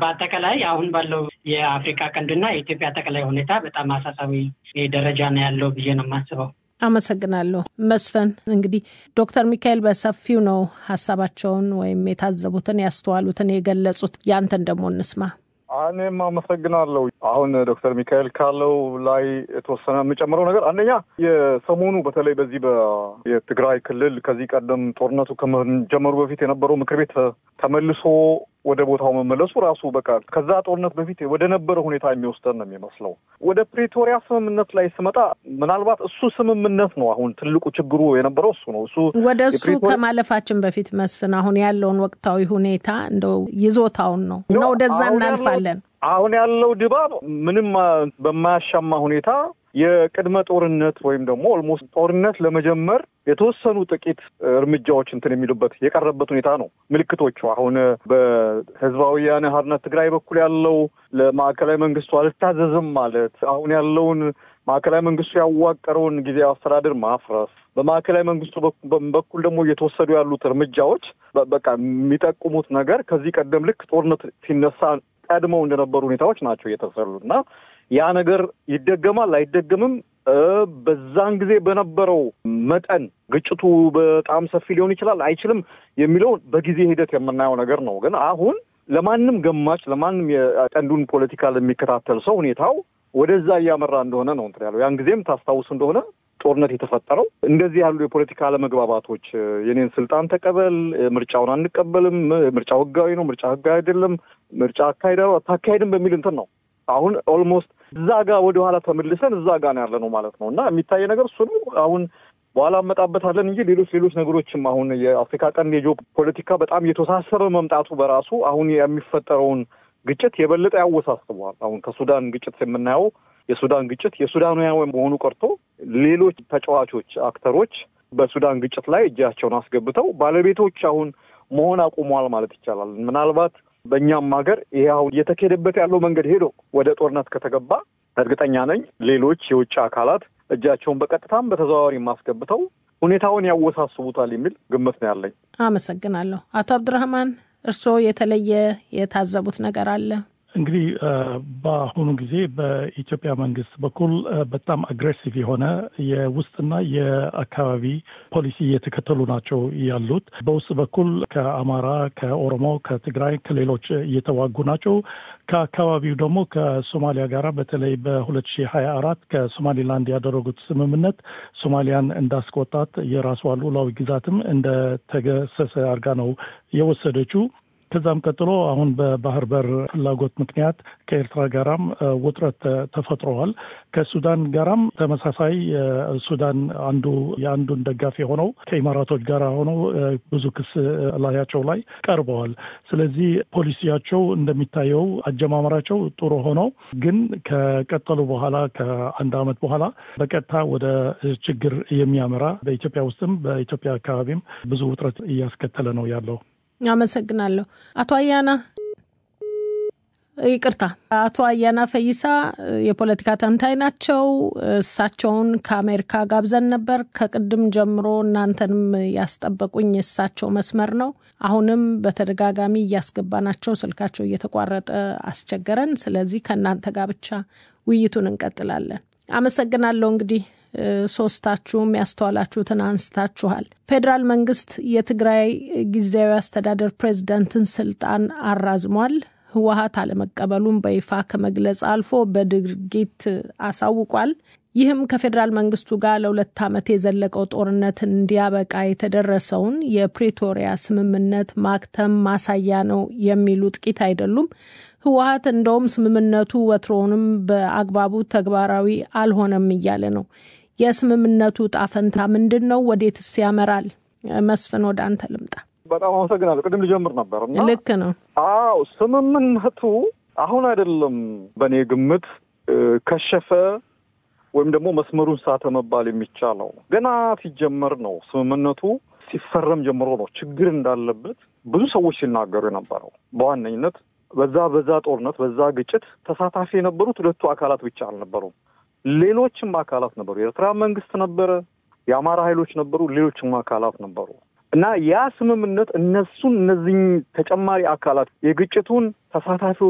በአጠቃላይ አሁን ባለው የአፍሪካ ቀንድና የኢትዮጵያ አጠቃላይ ሁኔታ በጣም አሳሳቢ ደረጃ ነው ያለው ብዬ ነው የማስበው። አመሰግናለሁ መስፍን። እንግዲህ ዶክተር ሚካኤል በሰፊው ነው ሀሳባቸውን ወይም የታዘቡትን ያስተዋሉትን የገለጹት። ያንተን ደግሞ እንስማ። እኔም አመሰግናለሁ። አሁን ዶክተር ሚካኤል ካለው ላይ የተወሰነ የምጨምረው ነገር አንደኛ የሰሞኑ በተለይ በዚህ የትግራይ ክልል ከዚህ ቀደም ጦርነቱ ከመጀመሩ በፊት የነበረው ምክር ቤት ተመልሶ ወደ ቦታው መመለሱ ራሱ በቃ ከዛ ጦርነት በፊት ወደ ነበረ ሁኔታ የሚወስደን ነው የሚመስለው። ወደ ፕሪቶሪያ ስምምነት ላይ ስመጣ ምናልባት እሱ ስምምነት ነው አሁን ትልቁ ችግሩ የነበረው እሱ ነው። እሱ ወደ እሱ ከማለፋችን በፊት መስፍን፣ አሁን ያለውን ወቅታዊ ሁኔታ እንደው ይዞታውን ነው እና ወደዛ እናልፋለን። አሁን ያለው ድባብ ምንም በማያሻማ ሁኔታ የቅድመ ጦርነት ወይም ደግሞ ኦልሞስት ጦርነት ለመጀመር የተወሰኑ ጥቂት እርምጃዎች እንትን የሚሉበት የቀረበት ሁኔታ ነው። ምልክቶቹ አሁን በህዝባዊ ወያነ ሓርነት ትግራይ በኩል ያለው ለማዕከላዊ መንግስቱ አልታዘዝም ማለት አሁን ያለውን ማዕከላዊ መንግስቱ ያዋቀረውን ጊዜያዊ አስተዳደር ማፍረስ በማዕከላዊ መንግስቱ በኩል ደግሞ እየተወሰዱ ያሉት እርምጃዎች በቃ የሚጠቁሙት ነገር ከዚህ ቀደም ልክ ጦርነት ሲነሳ ቀድመው እንደነበሩ ሁኔታዎች ናቸው እየተሰሉ እና ያ ነገር ይደገማል አይደገምም፣ በዛን ጊዜ በነበረው መጠን ግጭቱ በጣም ሰፊ ሊሆን ይችላል አይችልም የሚለውን በጊዜ ሂደት የምናየው ነገር ነው። ግን አሁን ለማንም ገማች ለማንም የቀንዱን ፖለቲካ ለሚከታተል ሰው ሁኔታው ወደዛ እያመራ እንደሆነ ነው እንትን ያለው። ያን ጊዜም ታስታውሱ እንደሆነ ጦርነት የተፈጠረው እንደዚህ ያሉ የፖለቲካ አለመግባባቶች የኔን ስልጣን ተቀበል፣ ምርጫውን አንቀበልም፣ ምርጫው ህጋዊ ነው፣ ምርጫ ህጋዊ አይደለም፣ ምርጫ አካሄዳ አታካሄድም በሚል እንትን ነው። አሁን ኦልሞስት እዛ ጋር ወደኋላ ተመልሰን እዛ ጋር ነው ያለ ነው ማለት ነው እና የሚታይ ነገር እሱ ነው። አሁን በኋላ እመጣበታለን እንጂ ሌሎች ሌሎች ነገሮችም አሁን የአፍሪካ ቀንድ የጂኦ ፖለቲካ በጣም የተወሳሰበ መምጣቱ በራሱ አሁን የሚፈጠረውን ግጭት የበለጠ ያወሳስበዋል። አሁን ከሱዳን ግጭት የምናየው የሱዳን ግጭት የሱዳናውያን መሆኑ ቀርቶ ሌሎች ተጫዋቾች አክተሮች በሱዳን ግጭት ላይ እጃቸውን አስገብተው ባለቤቶች አሁን መሆን አቁሟል ማለት ይቻላል። ምናልባት በእኛም ሀገር ይሄ አሁን እየተካሄደበት ያለው መንገድ ሄዶ ወደ ጦርነት ከተገባ እርግጠኛ ነኝ ሌሎች የውጭ አካላት እጃቸውን በቀጥታም በተዘዋዋሪ ማስገብተው ሁኔታውን ያወሳስቡታል የሚል ግምት ነው ያለኝ። አመሰግናለሁ። አቶ አብዱራህማን እርስዎ የተለየ የታዘቡት ነገር አለ? እንግዲህ በአሁኑ ጊዜ በኢትዮጵያ መንግስት በኩል በጣም አግሬሲቭ የሆነ የውስጥና የአካባቢ ፖሊሲ እየተከተሉ ናቸው ያሉት። በውስጥ በኩል ከአማራ፣ ከኦሮሞ፣ ከትግራይ፣ ከሌሎች እየተዋጉ ናቸው። ከአካባቢው ደግሞ ከሶማሊያ ጋር በተለይ በሁለት ሺህ ሀያ አራት ከሶማሌላንድ ያደረጉት ስምምነት ሶማሊያን እንዳስቆጣት የራሷ ሉዓላዊ ግዛትም እንደተገሰሰ አድርጋ ነው የወሰደችው። ከዛም ቀጥሎ አሁን በባህር በር ፍላጎት ምክንያት ከኤርትራ ጋራም ውጥረት ተፈጥረዋል። ከሱዳን ጋራም ተመሳሳይ ሱዳን አንዱ የአንዱን ደጋፊ ሆነው ከኢማራቶች ጋር ሆነው ብዙ ክስ ላያቸው ላይ ቀርበዋል። ስለዚህ ፖሊሲያቸው እንደሚታየው አጀማመራቸው ጥሩ ሆነው ግን ከቀጠሉ በኋላ ከአንድ ዓመት በኋላ በቀጥታ ወደ ችግር የሚያመራ በኢትዮጵያ ውስጥም በኢትዮጵያ አካባቢም ብዙ ውጥረት እያስከተለ ነው ያለው። አመሰግናለሁ። አቶ አያና ይቅርታ፣ አቶ አያና ፈይሳ የፖለቲካ ተንታኝ ናቸው። እሳቸውን ከአሜሪካ ጋብዘን ነበር። ከቅድም ጀምሮ እናንተንም ያስጠበቁኝ የእሳቸው መስመር ነው። አሁንም በተደጋጋሚ እያስገባናቸው ስልካቸው እየተቋረጠ አስቸገረን። ስለዚህ ከእናንተ ጋር ብቻ ውይይቱን እንቀጥላለን። አመሰግናለሁ። እንግዲህ ሶስታችሁም ያስተዋላችሁትን አንስታችኋል። ፌዴራል መንግስት የትግራይ ጊዜያዊ አስተዳደር ፕሬዝዳንትን ስልጣን አራዝሟል። ህወሀት አለመቀበሉን በይፋ ከመግለጽ አልፎ በድርጊት አሳውቋል። ይህም ከፌዴራል መንግስቱ ጋር ለሁለት ዓመት የዘለቀው ጦርነት እንዲያበቃ የተደረሰውን የፕሪቶሪያ ስምምነት ማክተም ማሳያ ነው የሚሉ ጥቂት አይደሉም። ህወሀት እንደውም ስምምነቱ ወትሮውንም በአግባቡ ተግባራዊ አልሆነም እያለ ነው። የስምምነቱ ጣፈንታ ምንድን ነው? ወዴትስ ያመራል? መስፍን ወደ አንተ ልምጣ። በጣም አመሰግናለሁ። ቅድም ልጀምር ነበር እና ልክ ነው። አዎ ስምምነቱ አሁን አይደለም በእኔ ግምት ከሸፈ ወይም ደግሞ መስመሩን ሳተ መባል የሚቻለው ገና ሲጀመር ነው። ስምምነቱ ሲፈረም ጀምሮ ነው ችግር እንዳለበት ብዙ ሰዎች ሲናገሩ የነበረው። በዋነኝነት በዛ በዛ ጦርነት በዛ ግጭት ተሳታፊ የነበሩት ሁለቱ አካላት ብቻ አልነበሩም። ሌሎችም አካላት ነበሩ። የኤርትራ መንግስት ነበረ፣ የአማራ ኃይሎች ነበሩ፣ ሌሎችም አካላት ነበሩ እና ያ ስምምነት እነሱን እነዚህ ተጨማሪ አካላት የግጭቱን ተሳታፊዎች